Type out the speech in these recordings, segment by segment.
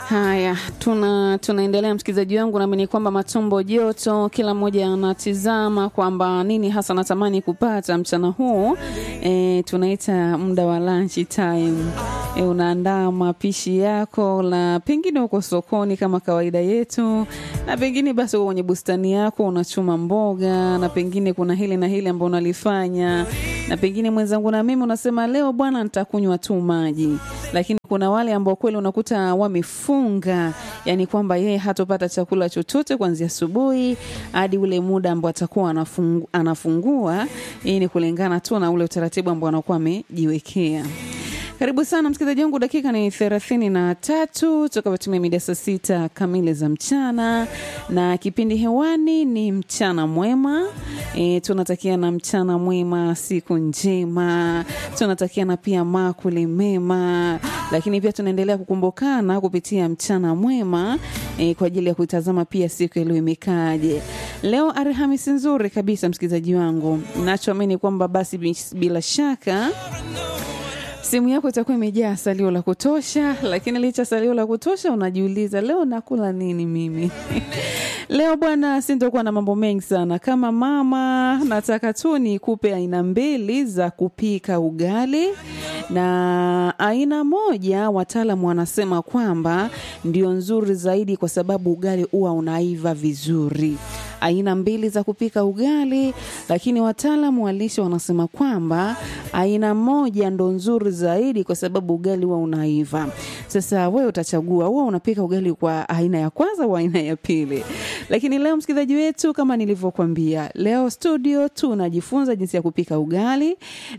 Haya, tuna tunaendelea msikilizaji wangu, naamini kwamba matumbo joto, kila mmoja anatizama kwamba nini hasa natamani kupata mchana huu. E, tunaita muda wa lunch time. E, unaandaa mapishi yako na pengine uko sokoni kama kawaida yetu, na pengine basi uko kwenye bustani yako unachuma mboga, na pengine kuna hili na hili ambao unalifanya, na pengine mwenzangu na mimi unasema leo bwana, nitakunywa tu maji, lakini kuna wale ambao kweli unakuta wamefunga, yani kwamba yeye hatopata chakula chochote kuanzia asubuhi hadi ule muda ambao atakuwa anafungu, anafungua. Hii ni kulingana tu na ule utaratibu ambao anakuwa amejiwekea. Karibu sana msikilizaji wangu, dakika ni thelathini na tatu tutakapotumia mida saa sita kamili za mchana, na kipindi hewani ni mchana mwema. E, tunatakiana mchana mwema, siku njema, tunatakiana pia makuli mema, lakini pia tunaendelea kukumbukana kupitia mchana mwema e, kwa ajili ya kuitazama pia siku ya leo imekaje. Leo Alhamisi nzuri kabisa, msikilizaji wangu, nachoamini kwamba basi bila shaka simu yako itakuwa imejaa salio la kutosha, lakini licha salio la kutosha, unajiuliza leo nakula nini mimi? Leo bwana, sintokuwa na mambo mengi sana. Kama mama, nataka tu nikupe aina mbili za kupika ugali, na aina moja wataalamu wanasema kwamba ndio nzuri zaidi, kwa sababu ugali huwa unaiva vizuri aina mbili za kupika ugali, lakini wataalamu wa lishe wanasema kwamba aina moja ndo nzuri zaidi kwa sababu ugali huwa unaiva. Sasa wewe utachagua, huwa unapika ugali kwa aina ya kwanza au aina ya pili? Lakini leo msikilizaji wetu, kama nilivyokuambia, leo studio tunajifunza jinsi ya kupika ugali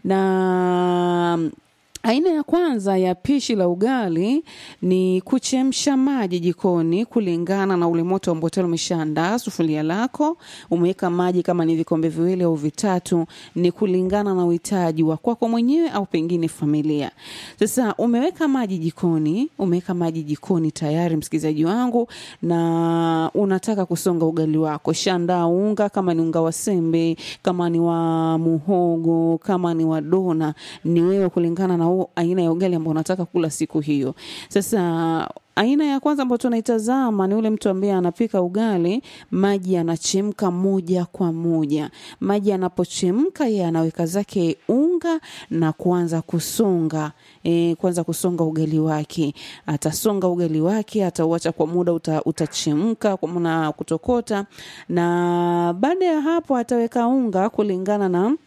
na Aina ya kwanza ya pishi la ugali ni kuchemsha maji jikoni kulingana na ule moto ambao tayari umeshaandaa sufuria lako. Umeweka maji kama ni vikombe viwili au vitatu, ni kulingana na uhitaji wa kwako mwenyewe au pengine familia. Sasa umeweka maji jikoni, umeweka maji jikoni tayari, msikilizaji wangu, na unataka kusonga ugali wako. Shandaa unga, kama ni unga wa sembe, kama ni wa muhogo, kama ni wa dona, ni wewe kulingana na aina ya ugali ambao unataka kula siku hiyo. Sasa aina ya kwanza ambayo tunaitazama ni ule mtu ambaye anapika ugali, maji yanachemka moja kwa moja. Maji yanapochemka, yeye anaweka zake unga na kuanza kusonga e, kuanza kusonga ugali wake. Atasonga ugali wake, atauacha kwa muda uta, utachemka na kutokota, na baada ya hapo ataweka unga kulingana na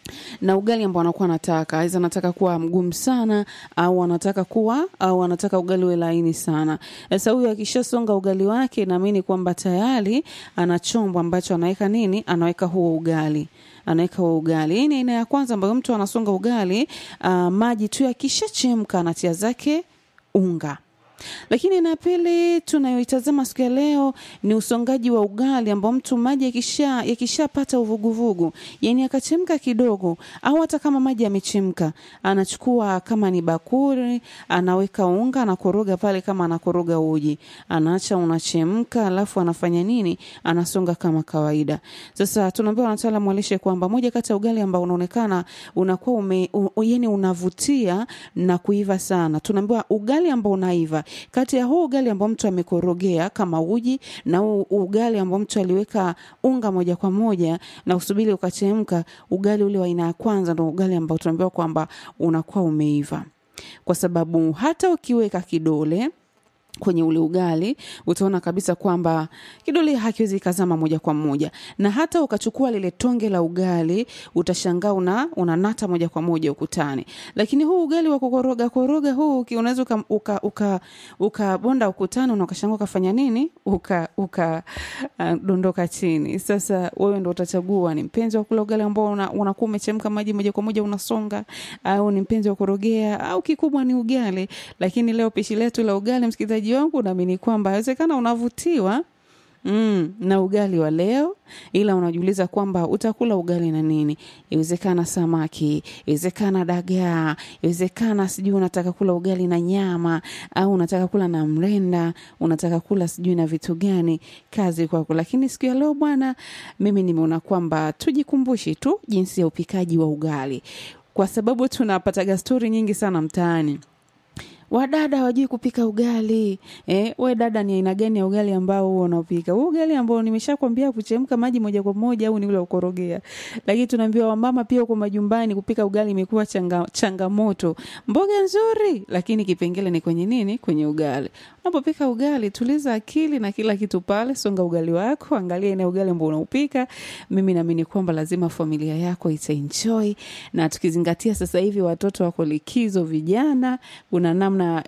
na ugali ambao anakuwa anataka, aidha anataka kuwa mgumu sana au anataka kuwa au anataka ugali uwe laini sana. Sasa huyu akishasonga ugali wake, naamini kwamba tayari ana chombo ambacho anaweka nini, anaweka huo ugali anaweka huo ugali. Hii ni aina ya kwanza ambayo mtu anasonga ugali, uh, maji tu yakishachemka anatia zake unga lakini na pili tunayoitazama siku ya leo ni usongaji wa ugali ambao mtu maji yakisha yakishapata uvuguvugu, yani akachemka kidogo, au hata kama maji yamechemka, anachukua kama ni bakuli, anaweka unga, anakoroga pale kama anakoroga uji, anaacha unachemka, alafu anafanya nini? Anasonga kama kawaida. Sasa tunaambiwa wataalamu wa lishe kwamba moja kati ya ugali ambao unaonekana unakuwa ume, u, yani unavutia na kuiva sana, tunaambiwa ugali ambao unaiva kati ya huu ugali ambao mtu amekorogea kama uji na huu ugali ambao mtu aliweka unga moja kwa moja na usubiri ukachemka, ugali ule wa aina ya kwanza ndo ugali ambao tunaambiwa kwamba unakuwa umeiva, kwa sababu hata ukiweka kidole kwenye ule ugali utaona kabisa kwamba kidole hakiwezi kazama moja kwa moja, na hata ukachukua lile tonge la ugali utashangaa una unanata moja kwa moja ukutani. Lakini huu ugali wa kukoroga koroga huu unaweza uka, uka, uka, ukabonda ukutani na ukashangaa ukafanya nini, uka, uka uh, dondoka chini. Sasa wewe ndo utachagua ni mpenzi wa kula ugali ambao unakuwa una umechemka maji moja kwa moja unasonga, au ni mpenzi wa kurogea, au kikubwa ni ugali. Lakini leo pishi letu la ugali msikilizaji wangu naamini kwamba inawezekana unavutiwa mm, na ugali wa leo, ila unajiuliza kwamba utakula ugali na nini? Iwezekana samaki, iwezekana dagaa, iwezekana sijui unataka kula ugali na nyama, au unataka kula na mrenda, unataka kula sijui na vitu gani. Kazi kwako. Lakini siku ya leo bwana, mimi nimeona kwamba tujikumbushi tu jinsi ya upikaji wa ugali, kwa sababu tunapataga stori nyingi sana mtaani wadada hawajui kupika ugali eh, we dada ni aina gani ya ugali ambao huo unaopika huu ugali ambao nimeshakwambia kuchemka maji moja kwa moja au ni ule ukorogea lakini tunaambiwa wamama pia huko majumbani kupika ugali imekuwa changa, changamoto mboga nzuri lakini kipengele ni kwenye nini kwenye ugali unapopika ugali tuliza akili na kila kitu pale songa ugali wako angalia ina ugali ambao unaupika mimi naamini kwamba lazima familia yako itaenjoy na tukizingatia sasa hivi watoto wako likizo vijana kuna namna